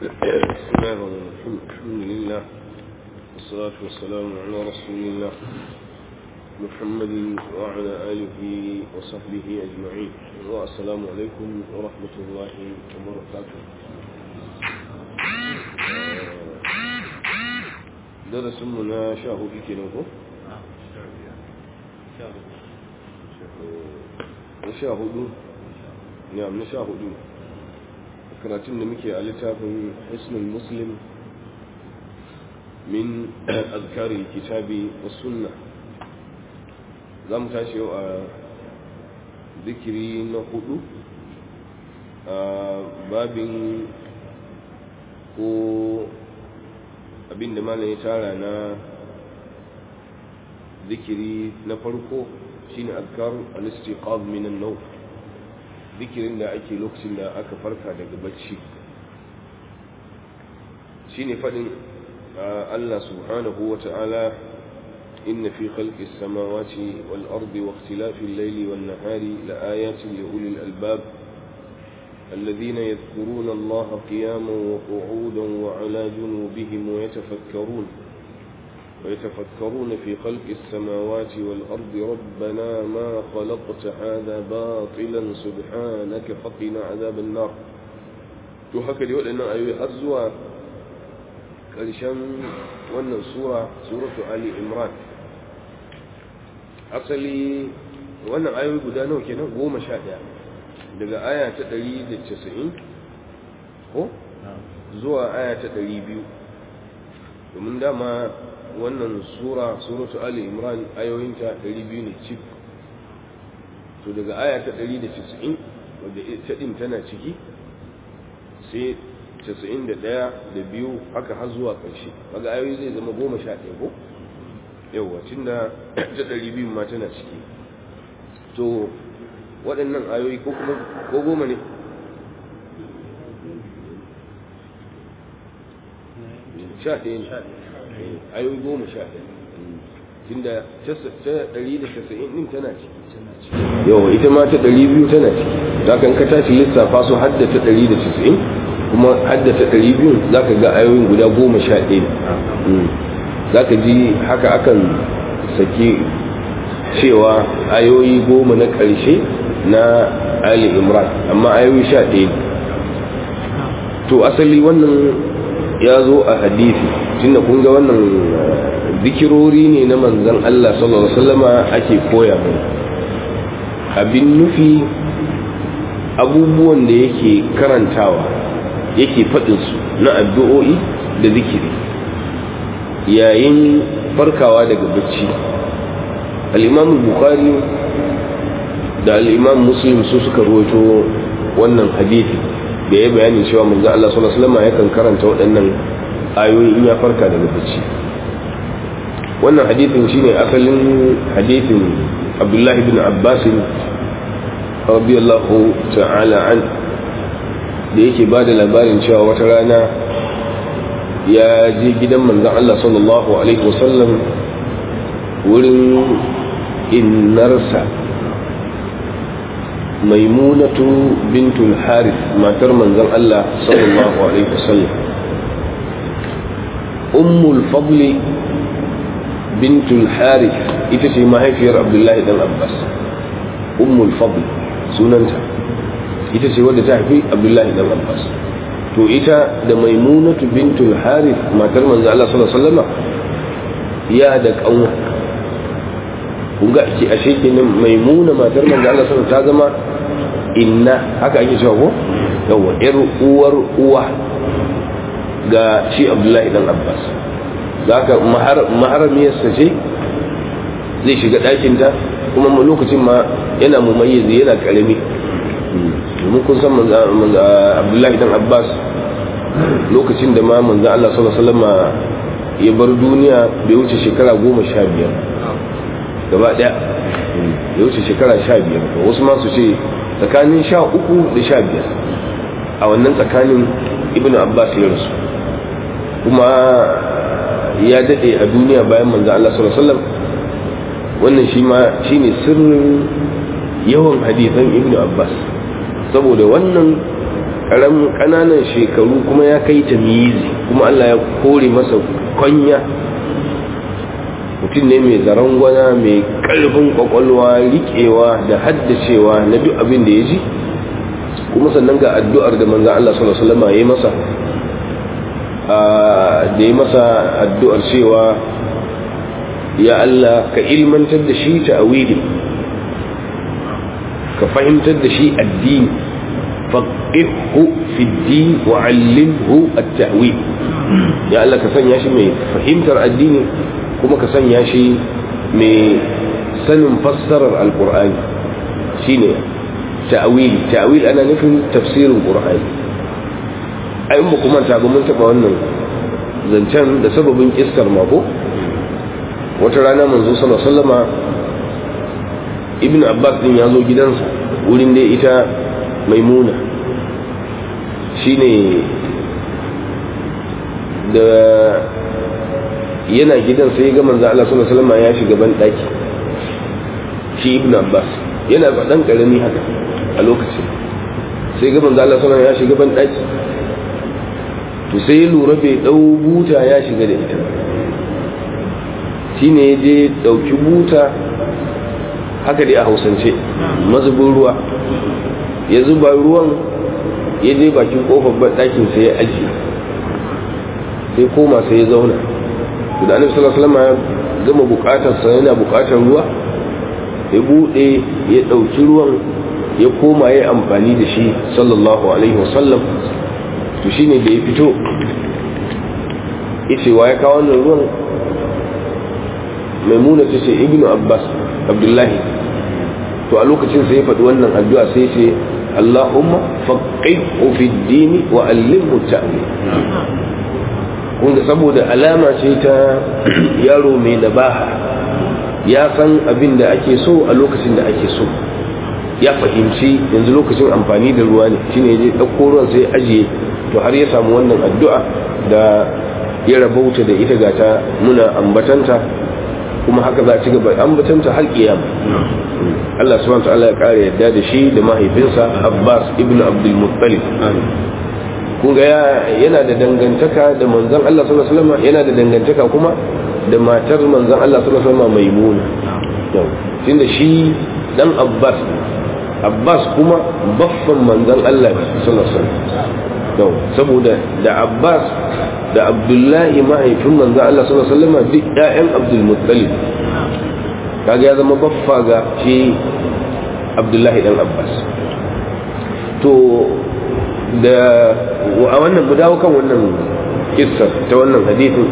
بسم الله الرحمن الرحيم الحمد لله والصلاة والسلام على رسول الله محمد وعلى آله وصحبه أجمعين والسلام عليكم ورحمة الله وبركاته درس منا شاهد كنوه شاهد نعم نشاهد karatun da muke a littafin hisnul muslim min azkarin kitabi wa sunna za mu tashi yau a zikiri na hudu a babin ko abinda malam ya tara na zikiri na farko shine azkar al-istiqaz min an-nawm zikirin da ake lokacin da aka farka daga bacci shine fadin Allah subhanahu wa ta'ala inna fi khalqis samawati wal ardi wa ikhtilafil layli wan nahari laayatin li ulil albab الذين يذكرون الله قياما وقعودا وعلى جنوبهم ويتفكرون ويتفكرون في خلق السماوات والأرض ربنا ما خلقت هذا باطلا سبحانك فقنا عذاب النار to haka dai waɗannan ayoyi har zuwa ƙarshen wannan sura suratu ali imran asali wannan ayoyi guda nawa kenan goma sha ɗaya daga aya ta ɗari da casa'in ko zuwa aya ta ɗari biyu domin dama wannan sura suratu ali imran ayoyinta 200 ne cik to daga aya ta 190 wadda ita din tana ciki sai 91 da biyu haka har zuwa ƙarshe kaga ayoyi zai zama 11 ko yawa tunda ta 200 ma tana ciki to waɗannan ayoyi ko kuma ko goma ne sha ɗaya ne ayoyi goma sha ɗaya tunda ta ɗari da casa'in ɗin tana ciki yawa ita ma ta ɗari biyu tana ciki za ka ka tashi lissafa su hadda ta ɗari da casa'in kuma hadda ta ɗari biyu za ka ga ayoyin guda goma sha ɗaya za ka ji haka akan saki cewa ayoyi goma na ƙarshe na ali imran amma ayoyi sha ɗaya to asali wannan ya zo a hadisi tunda kun ga wannan zikirori ne na manzan Allah sallallahu alaihi wasallama ake koya mai abin nufi abubuwan da yake karantawa yake faɗin su na addu'o'i da zikiri yayin farkawa daga bacci al-imam bukhari da al-imam muslim su suka rawaito wannan hadisi da ya bayani cewa manzo Allah sallallahu alaihi wasallam yakan karanta waɗannan ayoyi in ya farka daga bacci wannan hadisin shine asalin hadisin Abdullah ibn Abbas radiyallahu ta'ala an da yake ba da labarin cewa wata rana ya je gidan manzon Allah sallallahu alaihi wasallam wurin innarsa maimunatu bintul harith matar manzon Allah sallallahu alaihi wasallam ummul fadli bintul harith ita ce mahaifiyar abdullahi dan abbas ummul fadl sunanta ita ce wadda ta haifi abdullahi dan abbas to ita da maimunatu bintul harith matar manzon Allah sallallahu alaihi wasallam ya da kanwa kun ga ce ashe kenan maimuna matar manzon Allah sallallahu alaihi wasallam ta zama inna haka ake cewa ko yawa yar uwar uwa ga shi abdullahi dan abbas zaka maharamiyarsa ce zai shiga ɗakinta kuma lokacin ma yana mumayyizi yana karami domin kun san abdullahi dan abbas lokacin da ma manzo Allah sallallahu alaihi wasallam ya bar duniya bai wuce shekara goma sha biyar gaba ɗaya ya wuce shekara sha biyar wasu ma su ce tsakanin sha uku da sha biyar a wannan tsakanin ibn abbas ya rasu kuma ya daɗe a duniya bayan manzo Allah sallallahu alaihi wasallam wannan shi ma shine sirrin yawan hadisan ibn abbas saboda wannan ƙananan shekaru kuma ya kai ta mizi kuma Allah ya kore masa kwanya mutum ne mai zarangwana mai ƙarfin kwakwalwa riƙewa da haddacewa na duk abin da ya ji kuma sannan ga addu'ar da manzan Allah sallallahu Alaihi wasallam ya yi masa da ya masa addu'ar cewa ya Allah ka ilmantar da shi ta'awili ka fahimtar da shi addini faqihu fi din wa 'allimhu at-ta'wil ya Allah ka sanya shi mai fahimtar addini kuma ka sanya shi mai sanin fassarar alqur'ani shine ta'wil ta'wil ana nufin tafsirin qur'ani ai mu kuma ta ga mun taba wannan zancen da sababin iskar mako wata rana manzo sallallahu alaihi wasallama ibn abbas din ya zo gidansa wurin da ita maimuna shine da yana gidan sai ga manzo Allah sallallahu alaihi wasallam ya shiga ban daki shi ibn abbas yana ba dan karami haka a lokacin sai ga manzo Allah sallallahu alaihi wasallam ya shiga ban daki to sai ya lura bai dau buta ya shiga da ita shine ya je dauki buta haka dai a hausance mazubin ruwa ya zuba ruwan ya je bakin kofar ɗakin sai ya ajiye sai koma sai ya zauna da annabi sallallahu alaihi wasallam ya gama bukatar sa yana bukatar ruwa ya bude ya dauki ruwan ya koma ya amfani da shi sallallahu alaihi wasallam to shine da ya fito yace wa ya kawo wannan ruwan maimuna ta ce ibnu abbas abdullahi to a lokacin sai ya faɗi wannan addu'a sai ce Allahumma faqihu fi dini wa allimhu ta'wil kun saboda alama ce ta yaro mai nabaha ya san abin da ake so a lokacin da ake so ya fahimci yanzu lokacin amfani da ruwa ne shine ya je ɗauko ruwan sai ajiye to har ya samu wannan addu'a da ya rabauta da ita gata muna ambatanta kuma haka za a ci gaba ambatanta har kiyama Allah subhanahu wa ta'ala ya kare yadda da shi da mahaifinsa Abbas ibn Abdul Muttalib kun ga yana da dangantaka da manzon Allah sallallahu alaihi wasallam yana da dangantaka kuma da matar manzon Allah sallallahu alaihi wasallam Maimuna yau tunda shi dan Abbas Abbas kuma baffan manzon Allah sallallahu alaihi wasallam yau saboda da Abbas da Abdullahi mahaifin manzon Allah sallallahu alaihi wasallam duk ƴaƴan Abdul Muttalib kaga ya zama baffa ga shi Abdullahi dan Abbas to da a wannan mu dawo kan wannan kissar ta wannan hadithin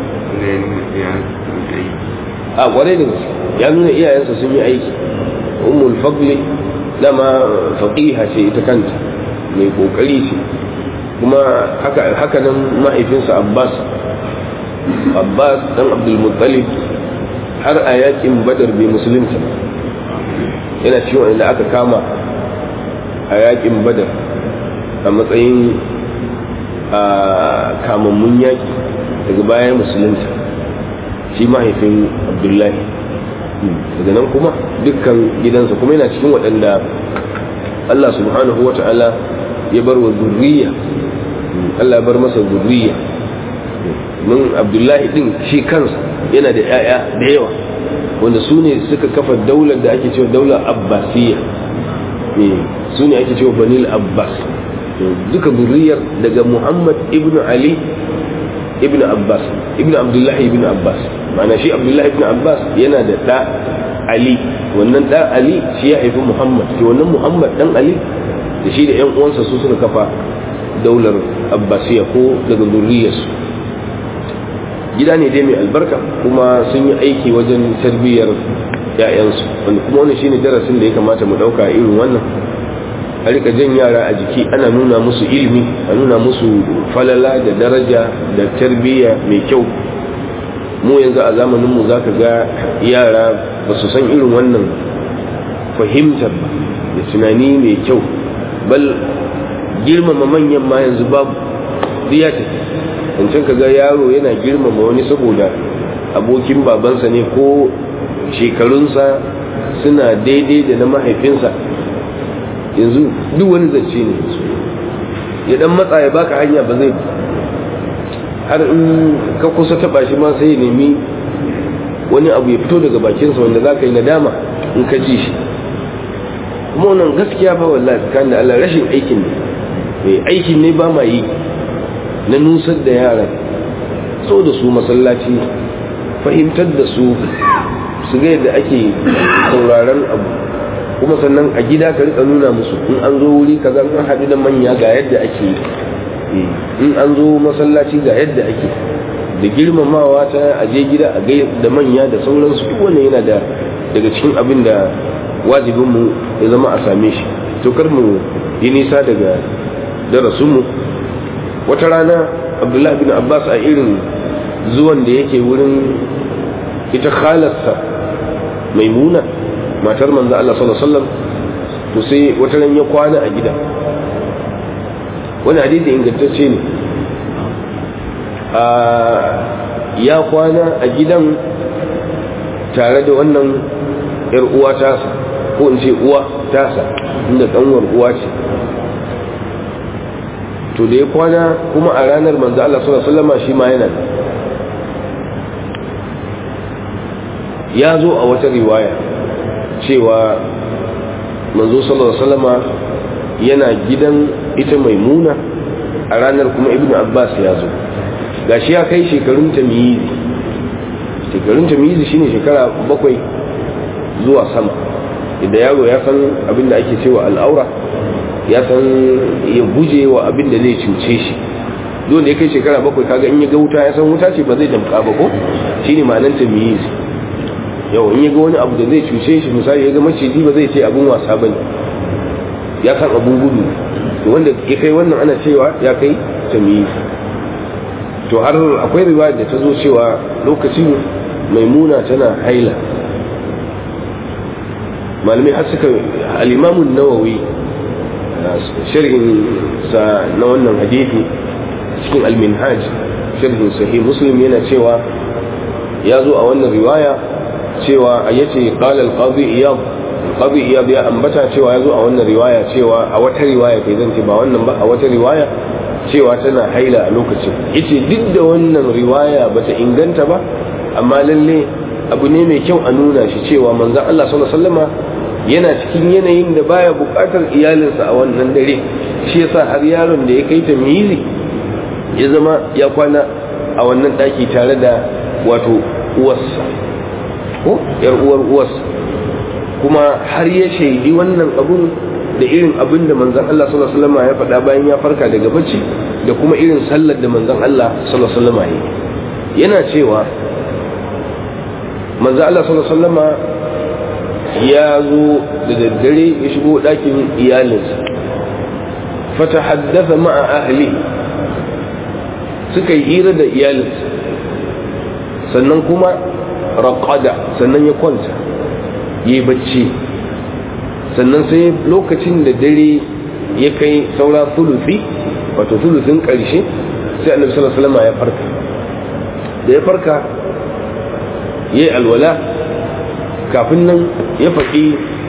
a kwarai da gaske ya nuna iyayensa sun yi aiki ummul fadli dama faqiha ce ita kanta mai kokari ce kuma haka haka nan mahaifinsa Abbas Abbas dan Abdul Muttalib har a yakin Badar bai musulunta yana cikin wanda aka kama a yakin Badar a matsayin a kamammun yaƙi daga bayan musulunta shi mahaifin abdullahi daga nan kuma dukkan gidansa kuma yana cikin waɗanda allah subhanahu wa ta'ala ya bar wa zurriya allah ya bar masa zurriya mun abdullahi din shi kansa yana da 'ya'ya da yawa wanda su ne suka kafa daular da ake cewa daular abbasiyya su ne ake cewa banil abbas duka zuriyar daga Muhammad ibn Ali ibn Abbas ibn Abdullah ibn Abbas ma'ana shi Abdullah ibn Abbas yana da ɗa Ali wannan ɗa Ali shi ya haifi Muhammad shi wannan Muhammad ɗan Ali da shi da ƴan uwansa su suka kafa daular Abbasiya ko daga zuriyarsu gida ne dai mai albarka kuma sun yi aiki wajen tarbiyyar ‘ya'yansu wanda kuma wannan shine darasin da ya kamata mu ɗauka irin wannan a rika jan yara a jiki ana nuna musu ilimi a nuna musu falala da daraja da tarbiyya mai kyau mu yanzu a zamaninmu za ka ga yara ba su san irin wannan fahimtar ba da tunani mai kyau bal girmama manyan ma yanzu babu ya tafi wancan ka ga yaro yana girmama wani saboda abokin babansa ne ko shekarunsa suna daidai da na mahaifinsa yanzu duk wani zance ne ya dan matsa ya baka hanya ba zai har in ka kusa taba shi ma sai ya nemi wani abu ya fito daga bakinsa wanda za ka yi nadama in ka ji shi kuma wannan gaskiya ba wallahi tsakanin da Allah rashin aikin ne aikin ne ba ma yi na nusar da yara so da su masallaci fahimtar da su su ga yadda ake sauraron abu kuma sannan a gida ka rika nuna musu in an zo wuri kaza an haɗu da manya ga yadda ake yi in an zo masallaci ga yadda ake da girmamawa ta aje gida a gai da manya da sauransu duk wannan yana da daga cikin abin da wajibinmu ya zama a same shi to kar mu yi nisa daga darasinmu wata rana abdullahi bin abbas a irin zuwan da yake wurin ita khalarsa maimuna matar manzo Allah sallallahu alaihi wasallam to sai wata ran ya kwana a gida wani hadisi ingantacce ne a ya kwana a gidan tare da wannan yar uwa tasa ko in ce uwa tasa inda kanwar uwa ce to da ya kwana kuma a ranar manzo Allah sallallahu alaihi wasallam shi ma yana ya zo a wata riwaya cewa manzo sallallahu alaihi wasallama yana gidan ita maimuna a ranar kuma ibnu abbas ya zo gashi ya kai shekarun tamyizi shekarun tamyizi shine shekara bakwai zuwa sama idan yaro ya san abin da ake cewa al'aura ya san ya guje wa abin da zai cuce shi dole ya kai shekara bakwai kaga in ya ga wuta ya san wuta ce ba zai damka ba ko shine ma'anar tamyizi yau in ya ga wani abu da zai cuce shi misali ya ga maciji ba zai ce abin wasa bane ya san abun gudu to wanda ya kai wannan ana cewa ya kai tamyizi to har akwai riwaya da ta zo cewa lokacin maimuna tana haila malamai har suka al-imamun nawawi sharhin sa na wannan hadisi cikin al-minhaj sharhin sahih muslim yana cewa ya zo a wannan riwaya cewa a yace qala al-qadi iyad qadi iyad ya ambata cewa ya zo a wannan riwaya cewa a wata riwaya kai zan ce ba wannan ba a wata riwaya cewa tana haila a lokacin yace duk da wannan riwaya bata inganta ba amma lalle abu ne mai kyau a nuna shi cewa manzon Allah sallallahu alaihi wasallama yana cikin yanayin da baya bukatar iyalinsa a wannan dare shi yasa har yaron da ya kai ta mizi ya zama ya kwana a wannan daki tare da wato uwarsa ko yar uwar uwarsa kuma har ya shaidi wannan abun da irin abin da manzon Allah sallallahu alaihi wasallam ya faɗa bayan ya farka daga bacci da kuma irin sallar da manzon Allah sallallahu alaihi wasallam ya yana cewa manzon Allah sallallahu alaihi wasallam ya zo da daddare ya shigo ɗakin iyalinsa fatahaddatha ma'a ahli suka yi hira da iyalinsa sannan kuma raqada sannan ya kwanta yi bacci sannan sai lokacin da dare ya kai saura sulusi wato sulusin ƙarshe sai annabi sallallahu alaihi wasallam ya farka da ya farka yayi alwala kafin nan ya faɗi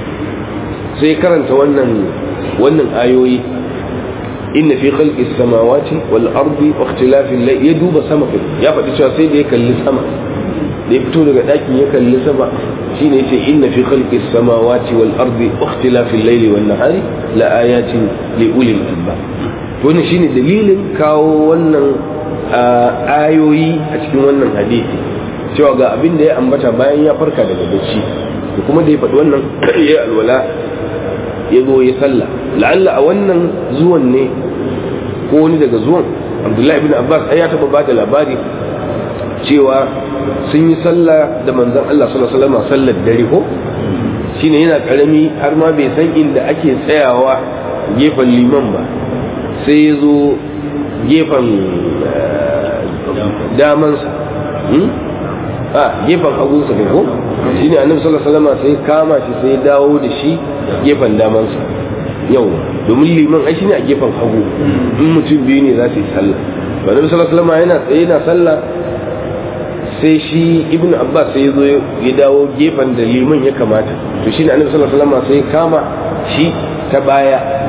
sai karanta wannan wannan ayoyi inna fi khalqis samawati wal ardi wa ikhtilafil layl ya duba sama ya faɗi cewa sai da ya kalli sama da ya fito daga ɗakin ya kalli sama shine yace inna fi khalqis samawati wal ardi wa ikhtilafil layli wan nahari la ayatin li ulil albab to wannan shine dalilin kawo wannan ayoyi a cikin wannan hadisi cewa ga abin da ya ambata bayan ya farka daga bacci da kuma da ya faɗi wannan ya alwala ya zo ya sallah la'alla a wannan zuwan ne ko wani daga zuwan abdullahi ibn abbas ai ya taɓa ba da labari cewa sun yi sallah da manzon Allah sallallahu alaihi wasallam sallar dare ko shine yana karami har ma bai san inda ake tsayawa gefen liman ba sai ya zo gefen damansa a gefen hagunsa ne ko shi ne annabi sallallahu alaihi wasallam sai kama shi sai dawo da shi gefen damansa yau domin liman ai shine a gefen hagu in mutum biyu ne za su yi sallah annabi sallallahu alaihi wasallam yana tsaye yana sallah sai shi ibnu abbas sai ya zo ya dawo gefen da liman ya kamata to shine annabi sallallahu alaihi wasallam sai kama shi ta baya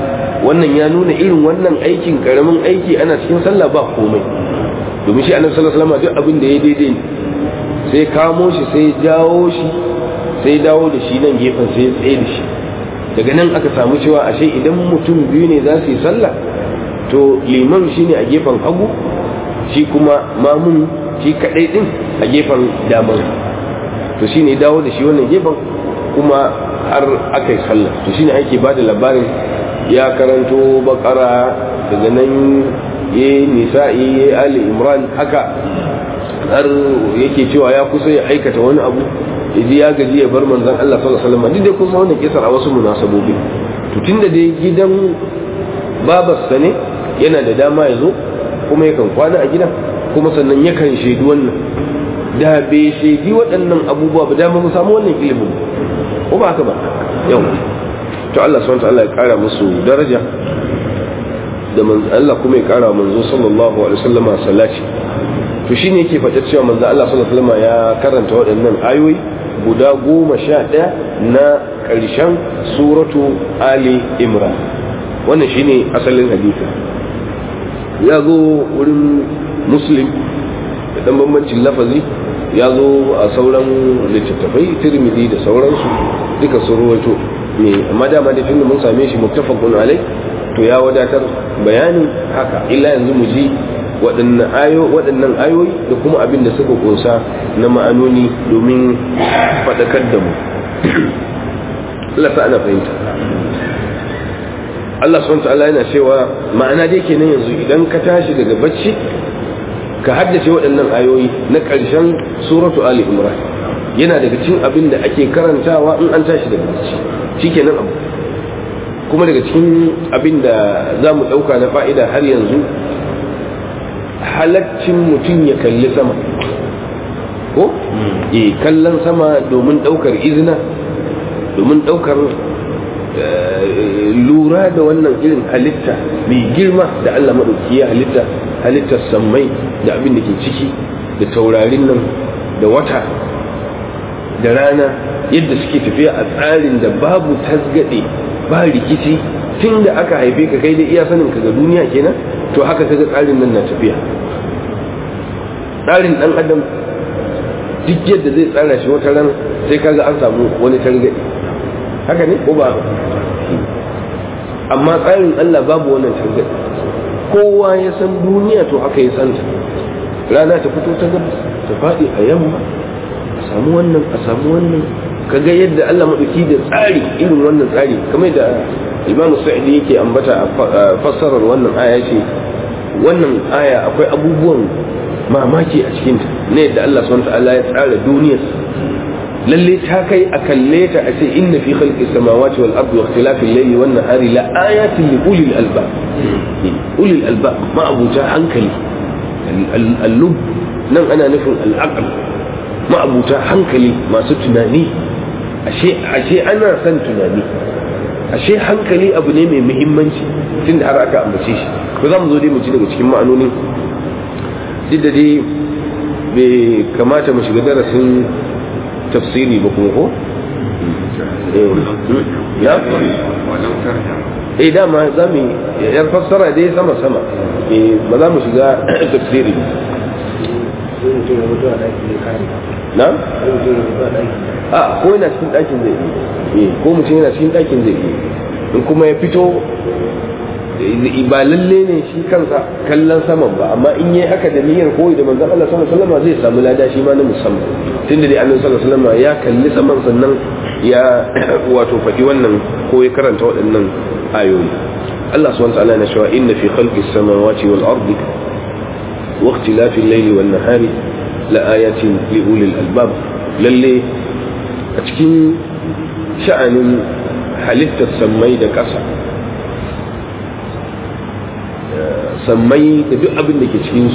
wannan ya nuna irin wannan aikin karamin aiki ana cikin sallah ba komai domin shi annabi sallallahu alaihi wasallam duk abin da ya daidai ne sai kamo shi sai jawo shi sai dawo da shi nan gefen sai ya tsaye da shi daga nan aka samu cewa ashe idan mutum biyu ne za su yi sallah to liman shine a gefen hagu shi kuma mamun shi kadai din a gefen daman to shine dawo da shi wannan gefen kuma har aka yi sallah to shine ake ba da labarin ya karanto bakara daga nan ya nisa'i ya ali imran haka har yake cewa ya kusa ya aikata wani abu yaji ya gaji ya bar manzon Allah sallallahu alaihi wasallam duk da kuma wannan kisar a wasu munasabobi to tunda dai gidan babarsa ne yana da dama ya zo kuma yakan kwana a gidan kuma sannan yakan shaidu wannan da bai shaidi waɗannan abubuwa ba dama mu samu wannan ilimin ko ba haka ba yau to Allah subhanahu wa ta'ala ya kara musu daraja da manzo Allah kuma ya kara manzo sallallahu alaihi wasallam salati to shine yake faɗa cewa manzo Allah sallallahu alaihi wasallam ya karanta waɗannan ayoyi guda goma sha ɗaya na ƙarshen suratu Ali Imran wannan shine asalin hadisi ya zo wurin muslim da ɗan bambancin lafazi ya zo a sauran littattafai tirmidhi da sauransu duka sun ruwaito ne amma dama da tunda mun same shi muttafaqun alai to ya wadatar bayanin haka illa yanzu mu ji waɗannan ayo waɗannan ayoyi da kuma abin da suka kunsa na ma'anoni domin faɗakar da mu Allah ta ana fahimta Allah subhanahu ta'ala yana cewa ma'ana dai kenan yanzu idan ka tashi daga bacci ka haddace waɗannan ayoyi na ƙarshen suratu Ali Imran yana daga cikin abin da ake karantawa in an tashi daga bacci shikenan abu kuma daga cikin abin da za mu ɗauka na fa'ida har yanzu halaccin mutum ya kalli sama ko? e kallon sama domin ɗaukar izina domin ɗaukar lura da wannan irin halitta mai girma da Allah maɗauki ya halitta halittar sammai da abin da ke ciki da taurarin nan da wata da rana yadda suke tafiya a tsarin da babu tasgade ba rikici tun da aka haife ka kai da iya sanin ka ga duniya kenan to haka kaga tsarin nan na tafiya tsarin dan adam duk yadda zai tsara shi wata ran sai kaga an samu wani targaɗe haka ne ko ba amma tsarin Allah babu wannan targaɗe kowa ya san duniya to haka ya santa rana ta fito ta gabas ta faɗi a yamma a samu wannan a samu wannan kaga yadda Allah maɗauki da tsari irin wannan tsari kamar da Imam Sa'idi yake ambata a fassarar wannan aya ce wannan aya akwai abubuwan mamaki a cikinta ne yadda Allah subhanahu ta'ala ya tsara duniyar lalle ta kai a kalle ta a ce inna fi khalqis samawati wal ardi wa ikhtilafil layli wan nahari la ayatin li ulil albab ulil albab ma abuta hankali al-lub nan ana nufin al-aql ma abuta hankali masu tunani ashe ashe ana son tunani ashe hankali abu ne mai muhimmanci tunda har aka ambace shi ko za mu zo dai mu ji daga cikin ma'anonin duk da dai bai kamata mu shiga darasin tafsiri ba kuma ko? ya? eh dama za mu yar fassara dai sama-sama ba za mu shiga tafsiri na? a ko yana cikin ɗakin zai yi ko mutum yana cikin ɗakin zai yi in kuma ya fito ba lalle ne shi kansa kallon saman ba amma in yi haka da niyyar koyi da manzon Allah sallallahu alaihi wasallam zai samu lada shi ma na musamman tunda dai Annabi sallallahu alaihi wasallam ya kalli saman sannan ya wato faɗi wannan ko ya karanta waɗannan ayoyi Allah subhanahu wa ta'ala na cewa inna fi khalqis samawati wal ardi wa ikhtilafil layli wan nahari la ayatin li ulil albab lalle a cikin sha'anin halittar sammai da ƙasa sammai da duk abin da ke cikinsu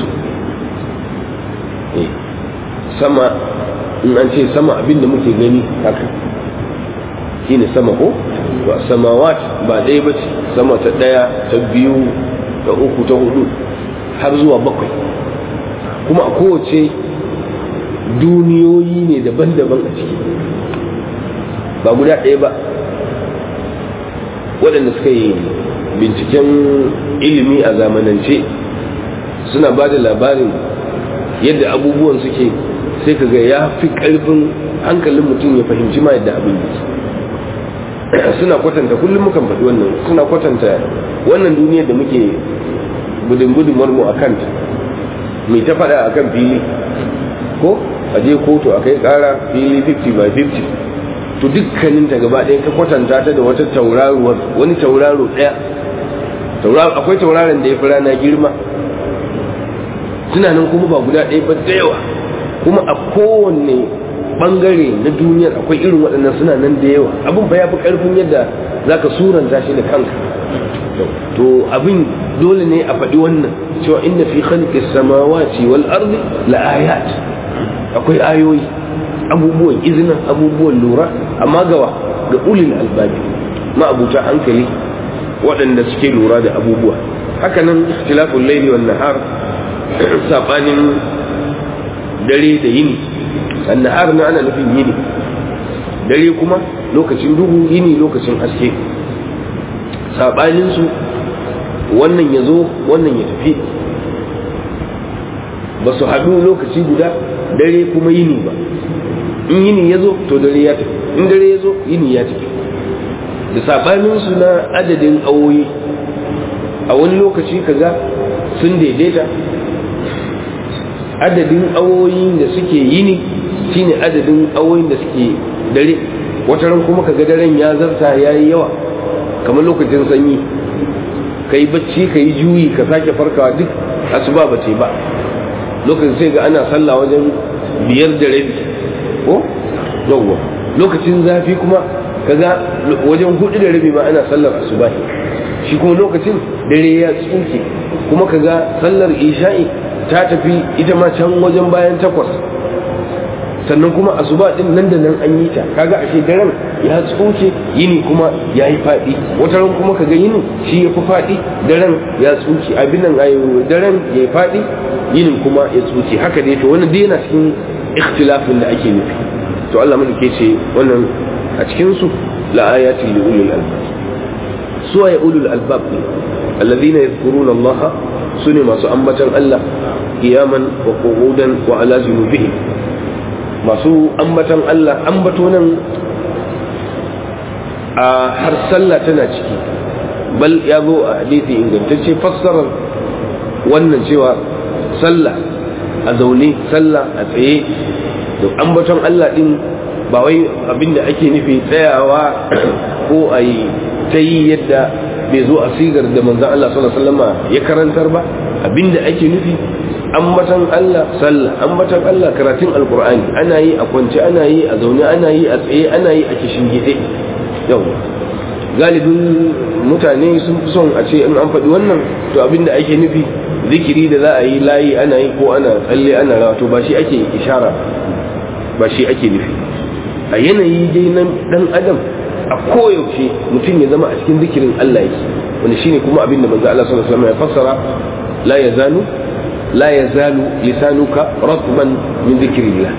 sama in an ce sama abin da muke gani haka shi ne sama ko ba samawat ba ɗaya ba ce sama ta ɗaya ta biyu ta uku ta hudu har zuwa bakwai kuma a kowace duniyoyi ne daban-daban a ciki ba guda ɗaya ba waɗanda suka yi binciken ilimi a zamanance suna ba da labarin yadda abubuwan suke sai ka ga ya fi ƙarfin hankalin mutum ya fahimci ma yadda abin yake suna kwatanta kullum mukan faɗi wannan suna kwatanta wannan duniyar da muke gudun gudunmar mu a kanta mai ta faɗa a kan fili ko a je kotu a kai ƙara fili 50 by 50 to dukkanin ta gaba ɗaya ka kwatanta ta da wata tauraruwar wani tauraro ɗaya akwai tauraron da ya fi rana girma tunanin kuma ba guda ɗaya ba da yawa kuma a kowanne bangare na duniyar akwai irin waɗannan suna nan da yawa abin ba ya fi ƙarfin yadda za ka suranta shi da kanka to abin dole ne a faɗi wannan cewa inna fi khalqis samawati wal ardi la ayat akwai ayoyi abubuwan izina abubuwan lura amma gawa ga ulil albabi ma'abuta hankali waɗanda suke lura da abubuwa hakanan ikhtilaful laili wan nahar sabanin dare da yini annahar na ana nufin yini dare kuma lokacin duhu yini lokacin haske saɓaninsu wannan ya zo wannan ya tafi ba su haɗu lokaci guda dare kuma yini ba in yini ya zo to dare ya tafi in dare ya zo yini ya tafi da saɓaninsu na adadin awoyi a wani lokaci kaga sun daidaita adadin awoyin da suke yini shine adadin awoyin da suke dare wataran kuma kaga daren ya zarta ya yi yawa kamar lokacin sanyi ka yi bacci ka yi juyi ka sake farkawa duk asuba ba ce ba lokacin sai ga ana sallah wajen biyar da rabi ko yawwa lokacin zafi kuma kaga wajen hudu da rabi ma ana sallar asuba shi kuma lokacin dare ya tsuke kuma kaga sallar isha'i ta tafi ita ma can wajen bayan takwas sannan kuma asuba din nan da nan an yi ta kaga ashe daren ya tsuke yini kuma ya yi faɗi wata ran kuma kaga yini shi ya fi faɗi daren ya tsuke abin nan ayo daren ya yi faɗi yinin kuma ya tsuke haka dai to wannan dai yana cikin ikhtilafin da ake nufi to Allah mun ke ce wannan a cikin su la ayatin li ulil albab su ya ulul albab ne alladhina yadhkuruna Allah sune masu ambatan Allah qiyaman wa qu'udan wa ala junubihim masu ambatan Allah ambato nan a har sallah tana ciki bal ya zo a hadisi ingantacce fassarar wannan cewa sallah a zaune sallah a tsaye da ambaton Allah din ba wai abinda ake nufi tsayawa ko a yi ta yi yadda bai zo a sigar da manzan Allah sallallahu alaihi wasallam ya karantar ba abinda ake nufi ambatan Allah sallah ambatan Allah karatun alkur'ani ana yi a kwance ana yi a zaune ana yi a tsaye ana yi a kishin gide yau galibin mutane sun fi son a ce in an faɗi wannan to abinda ake nufi zikiri da za a yi layi ana yi ko ana tsalle ana rawa to ba shi ake ishara ba shi ake nufi a yanayi dai na dan adam a koyaushe mutum ya zama a cikin zikirin Allah yake wanda shine kuma abinda manzo Allah sallallahu alaihi wasallam ya fassara la yazalu la yazalu lisanuka ratban min dhikrillah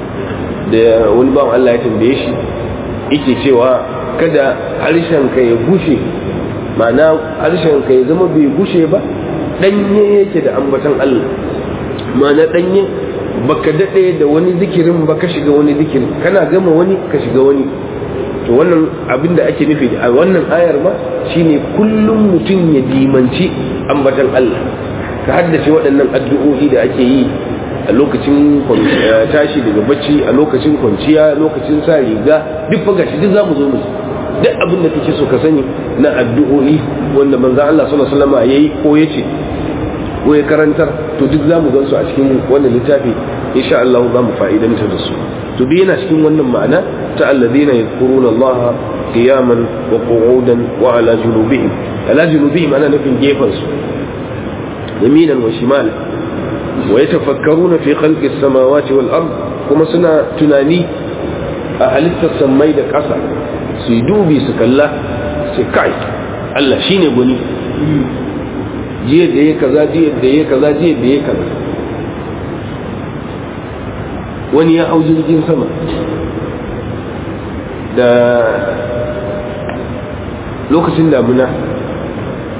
da wani bawan Allah ya tambaye shi yake cewa kada harshen ka ya gushe ma'ana harshen ka ya zama bai gushe ba danye yake da ambatan Allah ma'ana danye baka dade da wani zikirin ba ka shiga wani zikirin kana gama wani ka shiga wani to wannan abin da ake nufi a wannan ayar ma shine kullum mutum ya dimanci ambatan Allah ka haddace waɗannan addu'o'i da ake yi a lokacin tashi daga bacci a lokacin kwanciya lokacin sa riga duk fa gashi duk zamu zo mu duk abin da kake so ka sani na addu'o'i wanda manzo Allah sallallahu alaihi wasallam yayi ko yace ko ya karantar to duk zamu gansu a cikin wannan littafi insha Allah za mu fa'idanta da su to bi yana cikin wannan ma'ana ta alladhina yadhkuruna Allah qiyaman wa qu'udan wa ala junubihim ala junubihim ana nufin gefan su yaminan wa shimal wa yatafakkaruna fi khalqis samawati wal ard kuma suna tunani a halittar sammai da ƙasa su yi dubi su kalla sai kai Allah shine gwani jiya da ya kaza jiya da ya kaza jiya da ya kaza wani ya hau jirgin sama da lokacin damuna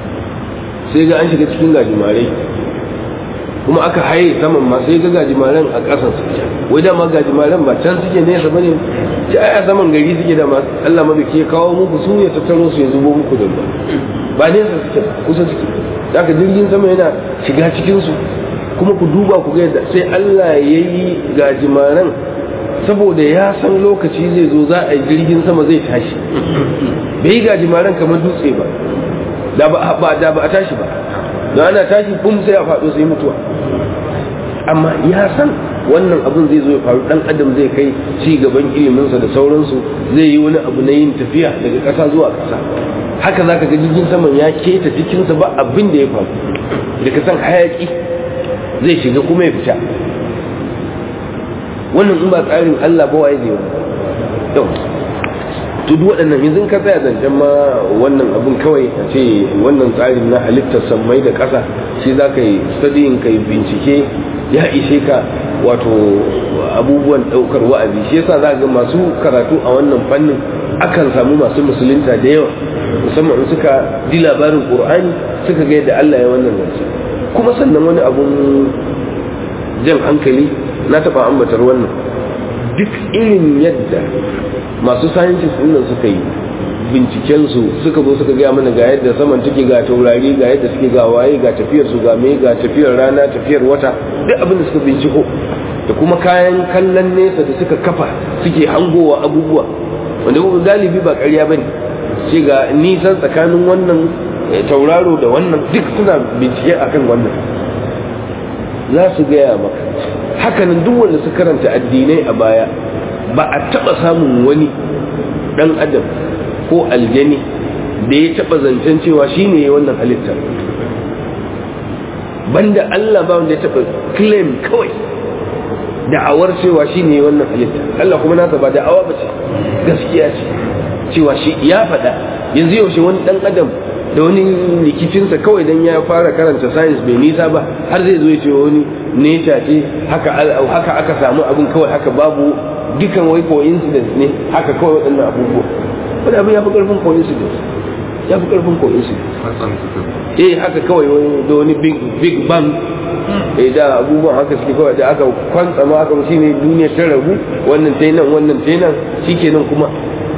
sai ga an shiga cikin gajimarai kuma aka haye saman ma sai ga gajimaren a ƙasan su wai dama gajimaren ba can suke nesa bane ci a saman gari suke da masu Allah madauki ya kawo muku su ya tattaro su ya zubo muku da ruwa ba nesa suke kusa suke da aka jirgin sama yana shiga cikin su kuma ku duba ku ga yadda sai Allah ya yi gajimaren saboda ya san lokaci zai zo za a yi jirgin sama zai tashi bai yi gajimaren kamar dutse ba da ba da ba a tashi ba don ana tashi bum sai a faɗo sai mutuwa amma ya san wannan abin zai zo ya faru dan adam zai kai ci gaban iliminsa da sauransu zai yi wani abu na yin tafiya daga ƙasa zuwa ƙasa haka zaka ga jirgin saman ya keta jikinsa ba abin da ya faru da ka san hayaki zai shiga kuma ya fita wannan in ba tsarin Allah ba waye zai yau to duk waɗannan yanzu ka tsaya zancen ma wannan abun kawai a ce wannan tsarin na halittar sammai da ƙasa shi za ka yi studying ka yi bincike ya ishe ka wato abubuwan ɗaukar wa'azi shi yasa za ga masu karatu a wannan fannin akan samu masu musulunta da yawa musamman in suka ji labarin ƙur'ani suka ga yadda Allah ya wannan zance kuma sannan wani abun jan hankali na taɓa ambatar wannan duk irin yadda masu scientist nan suka yi bincikensu suka zo suka gaya mana ga yadda saman take ga taurari ga yadda suke ga waye ga tafiyar su ga me ga tafiyar rana tafiyar wata duk abin da suka binciko da kuma kayan kallon nesa da suka kafa suke hangowa abubuwa wanda galibi ba ƙarya bane ce ga nisan tsakanin wannan tauraro da wannan duk suna bincike akan wannan za su gaya maka hakanan duk wanda su karanta addinai a baya ba a taba samun wani dan adam ko aljani da ya taba zancen cewa shine ya wannan halittar banda Allah ba wanda ya taba claim kawai da'awar cewa shine ya wannan halittar Allah kuma nasa ba da'awa ba ce gaskiya ce cewa shi ya faɗa yanzu yaushe wani dan adam da wani likicinsa kawai dan ya fara karanta science bai nisa ba har zai zo ya ce wani nature ce haka haka aka samu abin kawai haka babu dukan wai coincidence ne haka kawai waɗannan abubuwa wani abin ya fi ƙarfin coincidence ya fi ƙarfin coincidence eh haka kawai wani da wani big big bang eh da abubuwan haka suke kawai da aka kwantsa ma aka shi ne duniya ta rabu wannan ta nan wannan ta nan shikenan kuma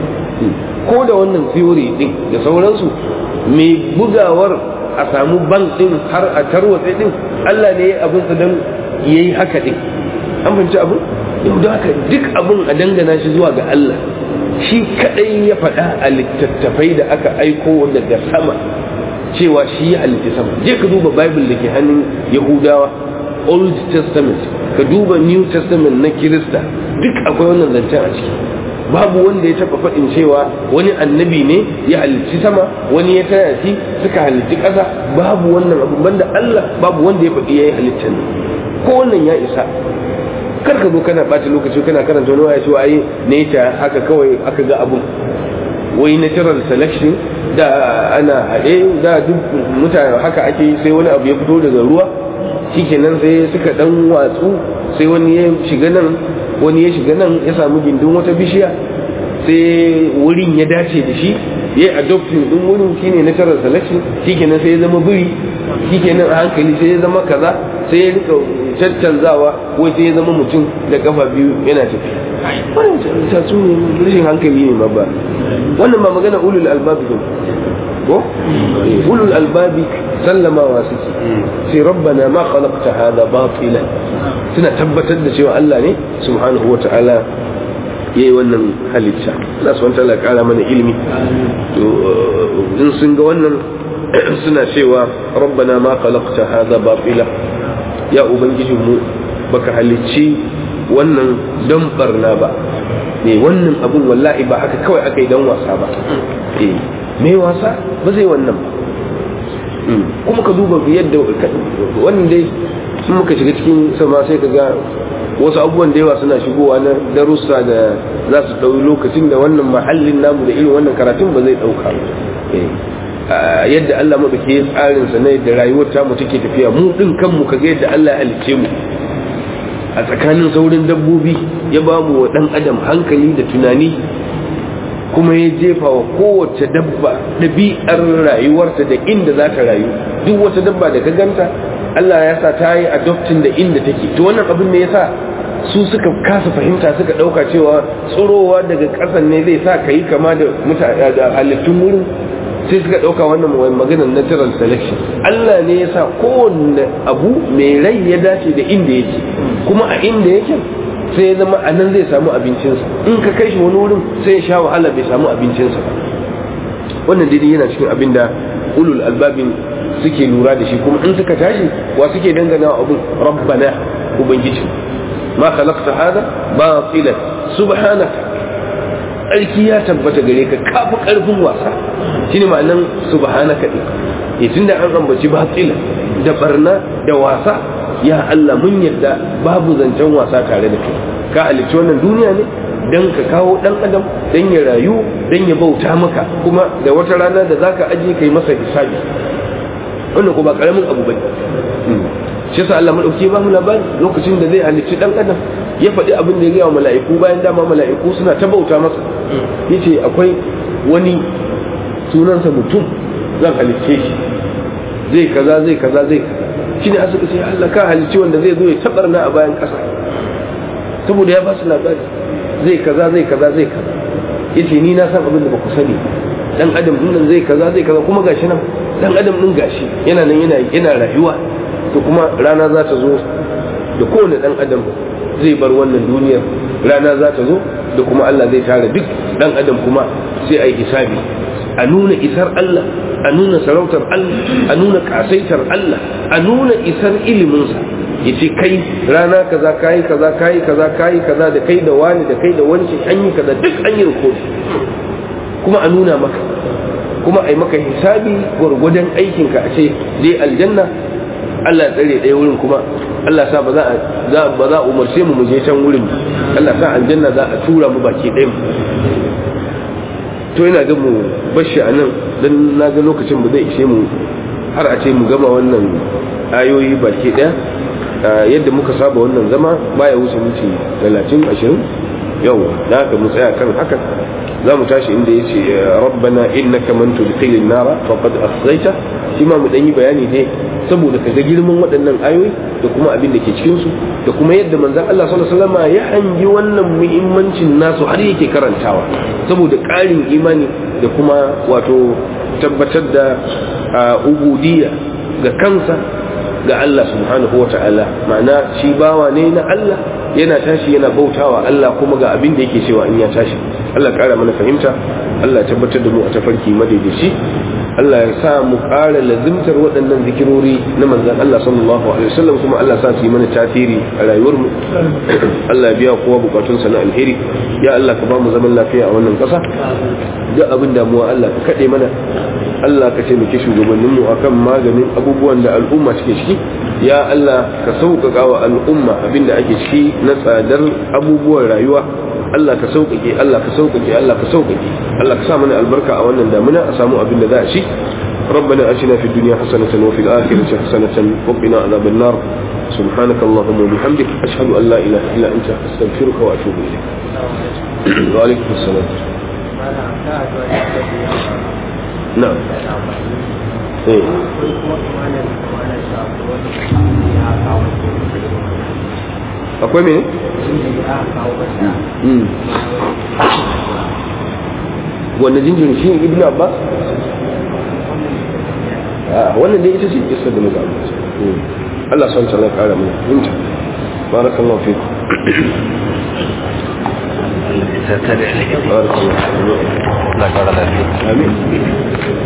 ko da wannan theory din da sauransu mai bugawar a samu bank din har a tarwatsa din Allah ne ya abin sa dan yayi haka din an fahimci abin yau da haka duk abin a dangana shi zuwa ga Allah shi kadai ya faɗa a littattafai da aka aiko daga sama cewa shi ya halitta sama je ka duba bible da ke hannun yahudawa old testament ka duba new testament na kirista duk akwai wannan zancen a ciki babu wanda ya taba faɗin cewa wani annabi ne ya halicci sama wani ya taya shi suka halicci ƙasa babu wannan abu banda Allah babu wanda ya faɗi ya yi halittar ko wannan ya isa kar ka zo kana ɓata lokaci kana karanta wani waya cewa ai nature haka kawai aka ga abun wai natural selection da ana haɗe da duk mutane haka ake sai wani abu ya fito daga ruwa shikenan sai suka dan watsu sai wani ya shiga nan wani ya shiga nan ya samu gindin wata bishiya sai wurin ya dace da shi ya yi adopting din wurin shine natural selection shikenan sai ya zama biri shikenan a hankali sai ya zama kaza sai ya rika caccanzawa ko sai ya zama mutum da kafa biyu yana tafi wannan tatsu ne rashin hankali ne ma ba wannan ba magana ulul albabi ne ko ulul albabi sallamawa suke sai rabbana ma khalaqta hadha batilan suna tabbatar da cewa Allah ne subhanahu wata'ala yayi wannan halitta Allah subhanahu wata'ala kara mana ilimi to in sun ga wannan suna cewa rabbana ma khalaqta hadha batila ya ubangijinmu baka halicci wannan don barna ba ne wannan abun wallahi ba haka kawai aka yi don wasa ba eh mai wasa ba zai wannan ba kuma ka duba yadda wannan dai sun muka shiga cikin sama sai ka ga wasu abubuwan da yawa suna shigowa na darussa da za su ɗauki lokacin da wannan mahallin namu da irin wannan karatun ba zai ɗauka yadda Allah maɗauki ya tsarin sa na yadda rayuwar tamu take tafiya mu ɗin kanmu ka ga yadda Allah ya halicce mu a tsakanin saurin dabbobi ya ba mu wa ɗan adam hankali da tunani kuma ya jefa wa kowace dabba ɗabi'ar rayuwarta da inda za ta rayu duk wata dabba da ka ganta Allah ya sa ta yi adoptin da inda take to wannan abin ne yasa su suka kasa fahimta suka dauka cewa tsirowa daga ƙasan ne zai sa ka yi kama da mutane da halittun wurin sai suka dauka wannan maganar natural selection Allah ne ya sa kowanne abu mai rai ya dace da inda yake kuma a inda yake sai ya zama a nan zai samu abincinsa in ka kai shi wani wurin sai ya sha wahala bai samu abincinsa ba wannan daidai yana cikin abin da ulul albabin suke lura da shi kuma in suka tashi wa suke dangana wa abin rabbana ubangiji ma khalaqta hada batilan subhanaka tsarki ya tabbata gare ka kafi karfin wasa shine ma'anan subhanaka din ya tunda an ambaci batila da barna da wasa ya Allah mun yadda babu zancen wasa tare da kai ka halicci wannan duniya ne dan ka kawo dan adam dan ya rayu dan ya bauta maka kuma da wata rana da zaka aje kai masa hisabi wannan ko ba karamin abu bane shi yasa Allah madauki ba mu labari lokacin da zai halicci dan adam ya faɗi abin da ya gaya wa mala'iku bayan dama mala'iku suna ta bauta masa yace akwai wani sunansa mutum zan halicce shi zai kaza zai kaza zai kaza shine a suka ce Allah ka halicci wanda zai zo ya tabarna a bayan ƙasa saboda ya ba su labari zai kaza zai kaza zai kaza yace ni na san abin da ba ku sani dan adam din nan zai kaza zai kaza kuma gashi nan dan adam din gashi yana nan yana yana rayuwa to kuma rana za ta zo da kowane dan adam zai bar wannan duniyar rana za ta zo da kuma Allah zai tara duk dan adam kuma sai a yi hisabi a nuna isar Allah a nuna sarautar Allah a nuna kasaitar Allah a nuna isar iliminsa ya ce kai rana kaza kayi kaza kayi kaza kayi kaza da kai da wani da kai da wanci an yi kaza duk an yi rikodi kuma a nuna maka kuma a yi maka hisabi gwargwadon aikinka a ce dai aljanna Allah ya tsare ɗaya wurin kuma Allah sa ba za a ba za a umarce mu mu je can wurin Allah sa aljanna za a tura mu baki ɗaya to ina ga mu bashi a nan dan na ga lokacin ba zai ishe mu har a ce mu gama wannan ayoyi baki ɗaya yadda muka saba wannan zama baya wuce minti talatin ashirin yau da haka mu tsaya kan haka za mu tashi inda ya ce rabbana innaka man tudkhilin nara faqad akhzayta shi ma mu dan yi bayani ne saboda ka ga girman waɗannan ayoyi da kuma abin da ke cikin su da kuma yadda manzon Allah sallallahu alaihi wasallam ya hangi wannan muhimmancin nasu har yake karantawa saboda ƙarin imani da kuma wato tabbatar da ubudiyya ga kansa ga Allah subhanahu wa ta'ala ma'ana shi bawa ne na Allah yana tashi yana bautawa Allah kuma ga abin da yake cewa in ya tashi Allah ƙara mana fahimta Allah tabbatar da mu a tafarki madaidaici Allah ya sa mu ƙara lazimtar waɗannan zikirori na manzan Allah sallallahu alaihi wasallam kuma Allah sa su yi mana tasiri a rayuwar mu Allah biya kowa bukatun sa na alheri ya Allah ka ba mu zaman lafiya a wannan ƙasa duk abin damuwa Allah ka kaɗe mana Allah ka taimake shugabannin mu akan maganin abubuwan da al'umma suke ciki ya Allah ka sauƙaƙa wa al'umma abin da ake ciki na tsadar abubuwan rayuwa Allah ka sauƙaƙe Allah ka sauƙaƙe Allah ka sauƙaƙe Allah ka sa mana albarka a wannan damuna a samu abin da za a ci ربنا أتنا في الدنيا حسنة وفي الآخرة حسنة وقنا عذاب النار سبحانك اللهم وبحمدك أشهد أن لا إله إلا أنت أستغفرك وأتوب إليك وعليكم السلام نعم إيه akwai mene? wanda jinjirin shi ibn abbas? wannan dai ita ce isar da muka abbas Allah son ta na kara mana inta barakallahu fi barakallahu fi amin